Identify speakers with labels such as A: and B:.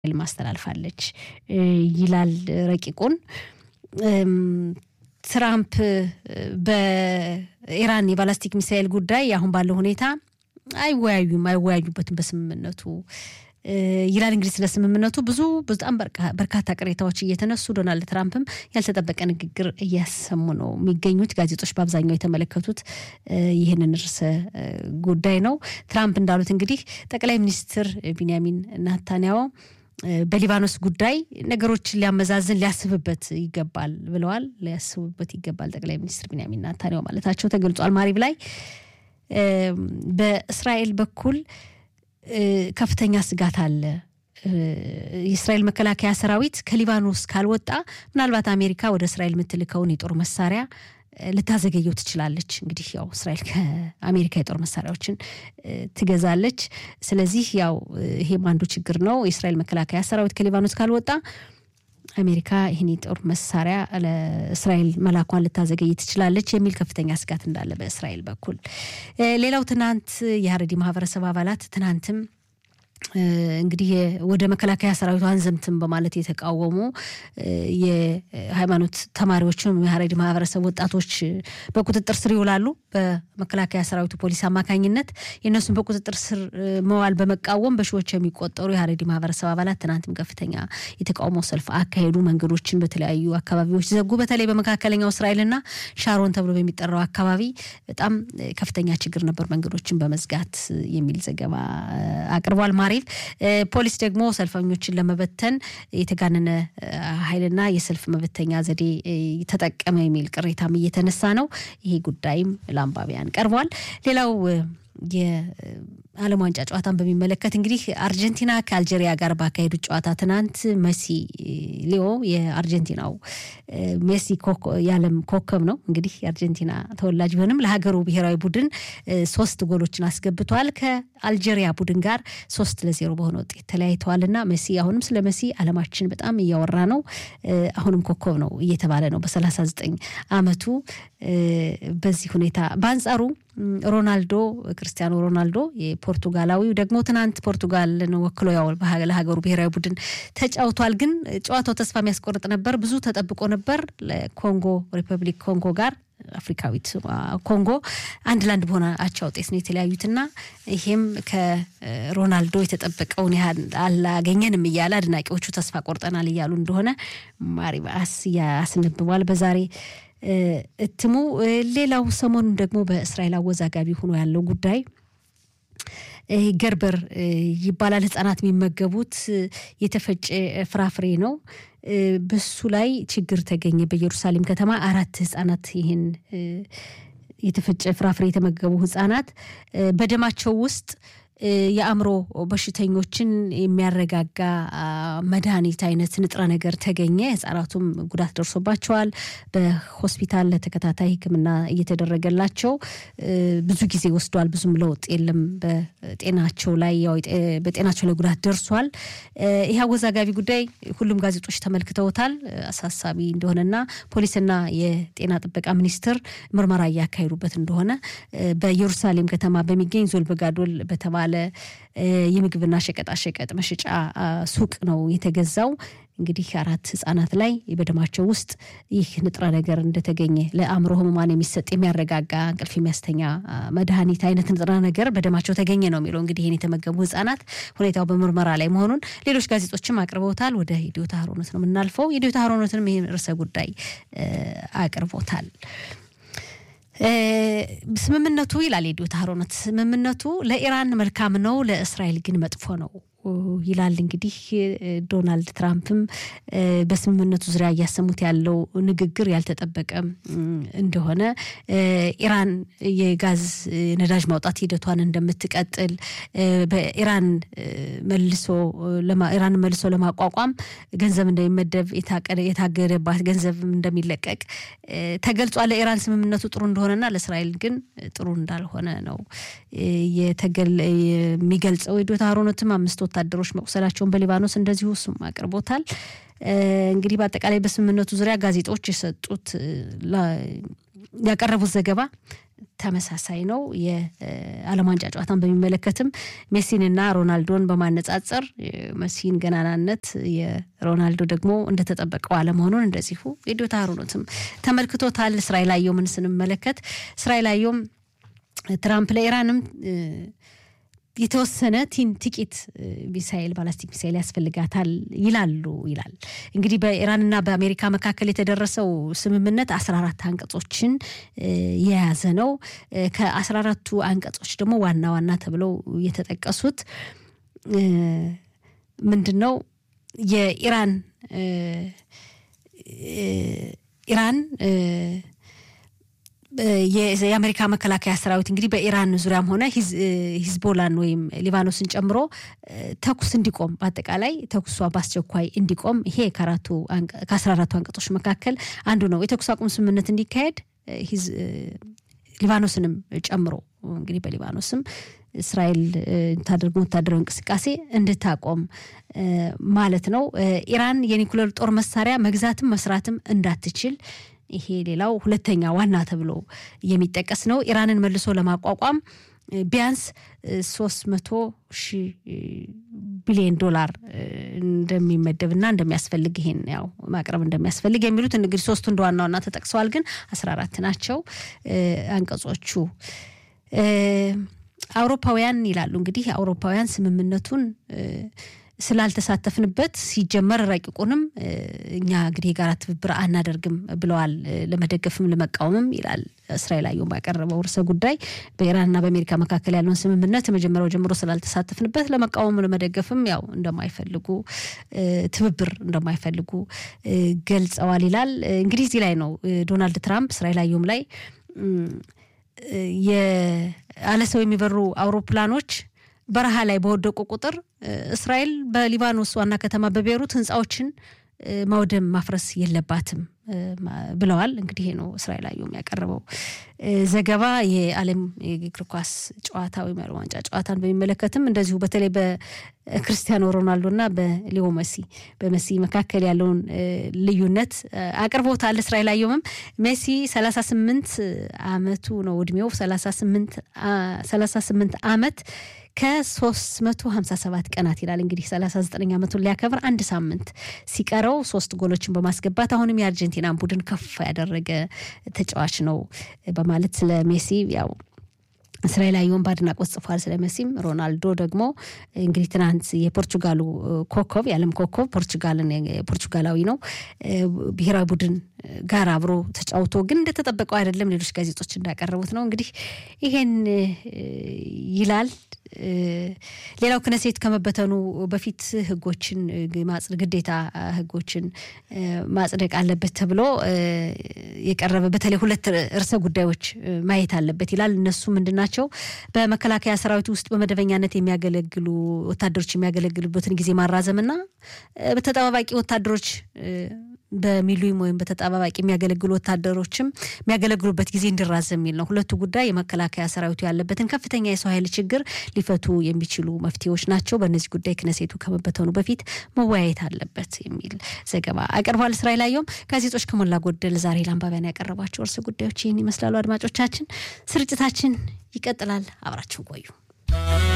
A: ማስተላልፋለች ይላል ረቂቁን። ትራምፕ በኢራን የባላስቲክ ሚሳኤል ጉዳይ አሁን ባለው ሁኔታ አይወያዩም አይወያዩበትም በስምምነቱ ይላል። እንግዲህ ስለ ስምምነቱ ብዙ በጣም በርካታ ቅሬታዎች እየተነሱ ዶናልድ ትራምፕም ያልተጠበቀ ንግግር እያሰሙ ነው የሚገኙት። ጋዜጦች በአብዛኛው የተመለከቱት ይህንን ርዕሰ ጉዳይ ነው። ትራምፕ እንዳሉት እንግዲህ ጠቅላይ ሚኒስትር ቢንያሚን ናታንያሁ በሊባኖስ ጉዳይ ነገሮችን ሊያመዛዝን ሊያስብበት ይገባል ብለዋል። ሊያስቡበት ይገባል ጠቅላይ ሚኒስትር ቢንያሚን ናታንያሁ ማለታቸው ተገልጿል። ማሪብ ላይ በእስራኤል በኩል ከፍተኛ ስጋት አለ። የእስራኤል መከላከያ ሰራዊት ከሊባኖስ ካልወጣ ምናልባት አሜሪካ ወደ እስራኤል የምትልከውን የጦር መሳሪያ ልታዘገየው ትችላለች። እንግዲህ ያው እስራኤል ከአሜሪካ የጦር መሳሪያዎችን ትገዛለች። ስለዚህ ያው ይሄም አንዱ ችግር ነው። የእስራኤል መከላከያ ሰራዊት ከሊባኖስ ካልወጣ አሜሪካ ይህን የጦር መሳሪያ ለእስራኤል መላኳን ልታዘገይ ትችላለች የሚል ከፍተኛ ስጋት እንዳለ በእስራኤል በኩል። ሌላው ትናንት የሀረሪ ማህበረሰብ አባላት ትናንትም እንግዲህ ወደ መከላከያ ሰራዊቱ አንዘምትም በማለት የተቃወሙ የሃይማኖት ተማሪዎችም የሀረሪ ማህበረሰብ ወጣቶች በቁጥጥር ስር ይውላሉ። በመከላከያ ሰራዊቱ ፖሊስ አማካኝነት የእነሱን በቁጥጥር ስር መዋል በመቃወም በሺዎች የሚቆጠሩ የሀረሪ ማህበረሰብ አባላት ትናንትም ከፍተኛ የተቃውሞ ሰልፍ አካሄዱ። መንገዶችን በተለያዩ አካባቢዎች ዘጉ። በተለይ በመካከለኛው እስራኤልና ሻሮን ተብሎ በሚጠራው አካባቢ በጣም ከፍተኛ ችግር ነበር፣ መንገዶችን በመዝጋት የሚል ዘገባ አቅርቧል። ማሪፍ ፖሊስ ደግሞ ሰልፈኞችን ለመበተን የተጋነነ ኃይልና የሰልፍ መበተኛ ዘዴ ተጠቀመ የሚል ቅሬታም እየተነሳ ነው። ይሄ ጉዳይም ለአንባቢያን ቀርቧል። ሌላው የዓለም ዋንጫ ጨዋታን በሚመለከት እንግዲህ አርጀንቲና ከአልጄሪያ ጋር ባካሄዱት ጨዋታ ትናንት መሲ ሊዮ የአርጀንቲናው ሜሲ የዓለም ኮከብ ነው። እንግዲህ የአርጀንቲና ተወላጅ ቢሆንም ለሀገሩ ብሔራዊ ቡድን ሶስት ጎሎችን አስገብተዋል። ከአልጄሪያ ቡድን ጋር ሶስት ለዜሮ በሆነ ውጤት ተለያይተዋል እና መሲ አሁንም ስለ መሲ ዓለማችን በጣም እያወራ ነው። አሁንም ኮከብ ነው እየተባለ ነው በሰላሳ ዘጠኝ አመቱ በዚህ ሁኔታ በአንጻሩ ሮናልዶ ክርስቲያኖ ሮናልዶ የፖርቱጋላዊው ደግሞ ትናንት ፖርቱጋልን ወክሎ ያው ለሀገሩ ብሔራዊ ቡድን ተጫውቷል። ግን ጨዋታው ተስፋ የሚያስቆርጥ ነበር። ብዙ ተጠብቆ ነበር። ለኮንጎ ሪፐብሊክ ኮንጎ ጋር አፍሪካዊት ኮንጎ አንድ ለአንድ በሆነ አቻ ውጤት ነው የተለያዩትና ይሄም ከሮናልዶ የተጠበቀውን ያህል አላገኘንም እያለ አድናቂዎቹ ተስፋ ቆርጠናል እያሉ እንደሆነ ማሪባስ ያስነብቧል በዛሬ እትሙ። ሌላው ሰሞኑን ደግሞ በእስራኤል አወዛጋቢ ሆኖ ያለው ጉዳይ ገርበር ይባላል። ህጻናት የሚመገቡት የተፈጨ ፍራፍሬ ነው። በሱ ላይ ችግር ተገኘ። በኢየሩሳሌም ከተማ አራት ህጻናት ይህን የተፈጨ ፍራፍሬ የተመገቡ ህጻናት በደማቸው ውስጥ የአእምሮ በሽተኞችን የሚያረጋጋ መድኃኒት አይነት ንጥረ ነገር ተገኘ። ህጻናቱም ጉዳት ደርሶባቸዋል። በሆስፒታል ለተከታታይ ሕክምና እየተደረገላቸው ብዙ ጊዜ ወስዷል። ብዙም ለውጥ የለም በጤናቸው ላይ በጤናቸው ላይ ጉዳት ደርሷል። ይህ አወዛጋቢ ጉዳይ ሁሉም ጋዜጦች ተመልክተውታል። አሳሳቢ እንደሆነና ፖሊስና የጤና ጥበቃ ሚኒስቴር ምርመራ እያካሄዱበት እንደሆነ በኢየሩሳሌም ከተማ በሚገኝ ዞልበጋዶል በተባለ የምግብና ሸቀጣሸቀጥ መሸጫ ሱቅ ነው የተገዛው። እንግዲህ አራት ህጻናት ላይ በደማቸው ውስጥ ይህ ንጥረ ነገር እንደተገኘ ለአእምሮ ህሙማን የሚሰጥ የሚያረጋጋ እንቅልፍ የሚያስተኛ መድኃኒት አይነት ንጥረ ነገር በደማቸው ተገኘ ነው የሚለው። እንግዲህ ይህን የተመገቡ ህጻናት ሁኔታው በምርመራ ላይ መሆኑን ሌሎች ጋዜጦችም አቅርበውታል። ወደ ኢዲዮታ ሀሮነት ነው የምናልፈው። ኢዲዮታ ሀሮነትንም ይህን ርዕሰ ጉዳይ አቅርቦታል። ስምምነቱ ይላል የዲዮታ ሀሮነት ስምምነቱ ለኢራን መልካም ነው፣ ለእስራኤል ግን መጥፎ ነው ይላል። እንግዲህ ዶናልድ ትራምፕም በስምምነቱ ዙሪያ እያሰሙት ያለው ንግግር ያልተጠበቀ እንደሆነ ኢራን የጋዝ ነዳጅ ማውጣት ሂደቷን እንደምትቀጥል በኢራን መልሶ ኢራን መልሶ ለማቋቋም ገንዘብ እንደሚመደብ የታገደባት ገንዘብ እንደሚለቀቅ ተገልጿል። ለኢራን ስምምነቱ ጥሩ እንደሆነና ለእስራኤል ግን ጥሩ እንዳልሆነ ነው የሚገልጸው የዶታ ሀሮነትም አምስት ወታደሮች መቁሰላቸውን በሊባኖስ እንደዚሁ እሱም አቅርቦታል። እንግዲህ በአጠቃላይ በስምምነቱ ዙሪያ ጋዜጦች የሰጡት ያቀረቡት ዘገባ ተመሳሳይ ነው። የዓለም ዋንጫ ጨዋታን በሚመለከትም ሜሲንና ሮናልዶን በማነጻጸር መሲን ገናናነት የሮናልዶ ደግሞ እንደተጠበቀው አለመሆኑን እንደዚሁ የዶታ ሩኖትም ተመልክቶታል። እስራኤል አየሁምን ስንመለከት እስራኤል አየሁም ትራምፕ ለኢራንም የተወሰነ ቲን ጥቂት ሚሳኤል ባላስቲክ ሚሳኤል ያስፈልጋታል ይላሉ ይላል። እንግዲህ በኢራንና በአሜሪካ መካከል የተደረሰው ስምምነት አስራ አራት አንቀጾችን የያዘ ነው። ከአስራ አራቱ አንቀጾች ደግሞ ዋና ዋና ተብለው የተጠቀሱት ምንድን ነው? የኢራን ኢራን የአሜሪካ መከላከያ ሰራዊት እንግዲህ በኢራን ዙሪያም ሆነ ሂዝቦላን ወይም ሊባኖስን ጨምሮ ተኩስ እንዲቆም በአጠቃላይ ተኩሷ በአስቸኳይ እንዲቆም ይሄ ከአስራ አራቱ አንቀጾች መካከል አንዱ ነው። የተኩስ አቁም ስምምነት እንዲካሄድ ሊባኖስንም ጨምሮ እንግዲህ በሊባኖስም እስራኤል የምታደርገው ወታደራዊ እንቅስቃሴ እንድታቆም ማለት ነው። ኢራን የኒኩሌር ጦር መሳሪያ መግዛትም መስራትም እንዳትችል ይሄ ሌላው ሁለተኛ ዋና ተብሎ የሚጠቀስ ነው። ኢራንን መልሶ ለማቋቋም ቢያንስ ሶስት መቶ ሺህ ቢሊዮን ዶላር እንደሚመደብና እንደሚያስፈልግ ይሄን ያው ማቅረብ እንደሚያስፈልግ የሚሉት እንግዲህ ሶስቱ እንደ ዋና ዋና ተጠቅሰዋል። ግን አስራ አራት ናቸው አንቀጾቹ። አውሮፓውያን ይላሉ እንግዲህ አውሮፓውያን ስምምነቱን ስላልተሳተፍንበት ሲጀመር ረቂቁንም እኛ እንግዲህ የጋራ ትብብር አናደርግም ብለዋል። ለመደገፍም ለመቃወምም ይላል እስራኤል አየሁ ባቀረበው ርዕሰ ጉዳይ በኢራንና በአሜሪካ መካከል ያለውን ስምምነት መጀመሪያው ጀምሮ ስላልተሳተፍንበት ለመቃወም ለመደገፍም ያው እንደማይፈልጉ ትብብር እንደማይፈልጉ ገልጸዋል ይላል። እንግዲህ እዚህ ላይ ነው ዶናልድ ትራምፕ እስራኤል አየሁም ላይ ያለ ሰው የሚበሩ አውሮፕላኖች በረሃ ላይ በወደቁ ቁጥር እስራኤል በሊባኖስ ዋና ከተማ በቤሩት ህንፃዎችን ማውደም ማፍረስ የለባትም ብለዋል። እንግዲህ ይሄ ነው እስራኤል አየሁም ያቀረበው ዘገባ። የዓለም የእግር ኳስ ጨዋታ ወይም የዓለም ዋንጫ ጨዋታን በሚመለከትም እንደዚሁ በተለይ በክርስቲያኖ ሮናልዶና በሊዮ መሲ በመሲ መካከል ያለውን ልዩነት አቅርቦታል። እስራኤል አየሁምም ሜሲ ሰላሳ ስምንት አመቱ ነው እድሜው ሰላሳ ስምንት አመት ከ357 ቀናት ይላል እንግዲህ 39 ዓመቱን ሊያከብር አንድ ሳምንት ሲቀረው ሶስት ጎሎችን በማስገባት አሁንም የአርጀንቲናን ቡድን ከፍ ያደረገ ተጫዋች ነው በማለት ስለ ሜሲ ያው እስራኤል አየሁም በአድናቆት ጽፏል። ስለ መሲም ሮናልዶ ደግሞ እንግዲህ ትናንት የፖርቹጋሉ ኮከብ የዓለም ኮከብ ፖርቹጋልን ፖርቹጋላዊ ነው ብሔራዊ ቡድን ጋር አብሮ ተጫውቶ ግን እንደተጠበቀው አይደለም። ሌሎች ጋዜጦች እንዳቀረቡት ነው እንግዲህ ይሄን ይላል። ሌላው ክነሴት ከመበተኑ በፊት ህጎችን ግዴታ ህጎችን ማጽደቅ አለበት ተብሎ የቀረበ በተለይ ሁለት ርዕሰ ጉዳዮች ማየት አለበት ይላል። እነሱ ምንድን ናቸው? በመከላከያ ሰራዊት ውስጥ በመደበኛነት የሚያገለግሉ ወታደሮች የሚያገለግሉበትን ጊዜ ማራዘምና በተጠባባቂ ወታደሮች በሚሊዮን ወይም በተጠባባቂ የሚያገለግሉ ወታደሮችም የሚያገለግሉበት ጊዜ እንዲራዘም የሚል ነው። ሁለቱ ጉዳይ የመከላከያ ሰራዊቱ ያለበትን ከፍተኛ የሰው ኃይል ችግር ሊፈቱ የሚችሉ መፍትሄዎች ናቸው። በእነዚህ ጉዳይ ክነሴቱ ከመበተኑ በፊት መወያየት አለበት የሚል ዘገባ አቅርቧል። እስራኤል አየሁም ጋዜጦች ከሞላ ጎደል ዛሬ ለአንባቢያን ያቀረቧቸው እርስ ጉዳዮች ይህን ይመስላሉ። አድማጮቻችን፣ ስርጭታችን ይቀጥላል። አብራችሁ ቆዩ።